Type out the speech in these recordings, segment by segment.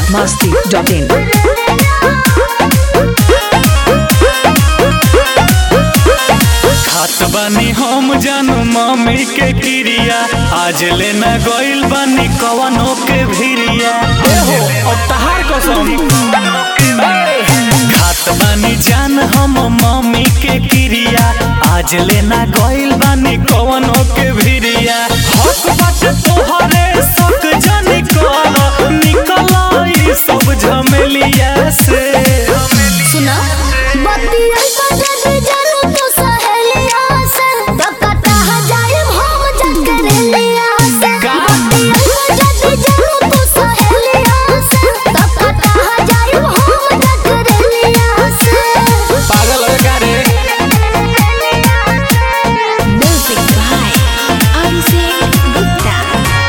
masti.in. खात बानी हम जानू मम्मी के क्रिया आज लेना गइल बानी कवनो के भिरिया एहो अब तहार कसम खात बानी जान हम मम्मी के क्रिया आज लेना गइल बानी कवनो के भिरिया हक बाटे तोहरे सक जानी कर निकल ई सब झमेलिया से सुना बतिया बजत जानू तू सहेलिया से दकता जाए हम जकरेलिया से का? बतिया बजत जानू तू सहेलिया से दकता जाए हम जकरेलिया से पागल है का रे म्यूजिक बाय अभिषेक गुप्ता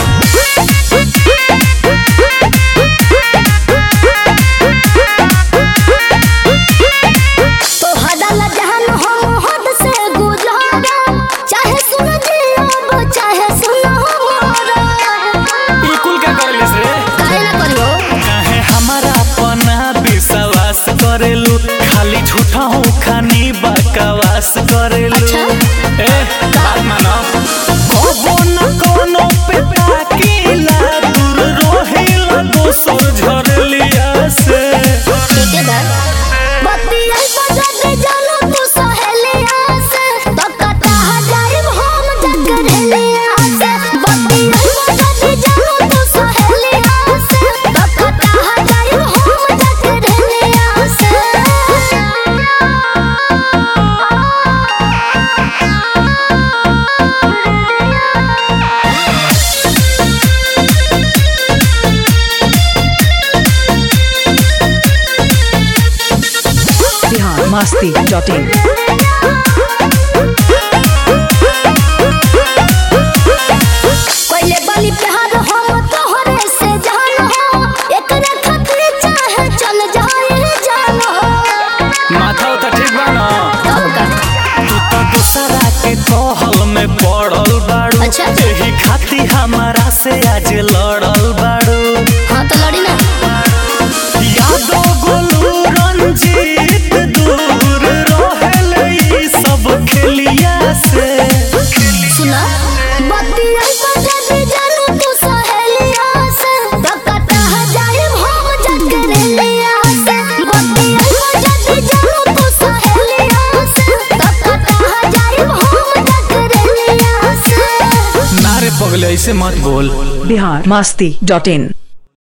तो हदल जहन हम हद से गुजारा चाहे सुन जियो चाहे सुन हमारा ई कुल का करलिस रे काहे ना करियो काहे हमारा अपना विश्वास करेलू खाली झूठा हो खानी बकवास करेलू अच्छा। ए बात मानो कबो न कोनो पे ताकीला दूर रोहिला दोसर झरलिया से ठीक है दा बतिया बजत जानो तू सहेलिया से दकता जाए हम जकरेलिया से बतिया बजत जानो तू सहेलिया से दकता जाए हम जकरेलिया से Bihar masti.in. पहले बनी प्यार हम तोहरे से जान हो एकरे खातिर चाहे चल जाए जान हो माथा उता ठीक बा ना तब का तू तो दूसरा के कहल में पड़ल बाड़ू अच्छा। एही खाती हमारा से आज लड़ल बाड़ू हाँ तो लड़ी ना यादो गोलू रंजीत दूर रहल ई सब खेलिया से सुना बतिया बजत जानू तू सहेलिया से दकता जाए हम जकरेलिया से बतिया बजत जानू तू सहेलिया से दकता जाए हम जकरेलिया से नारे पगले ऐसे मत बोल Bihar masti.in.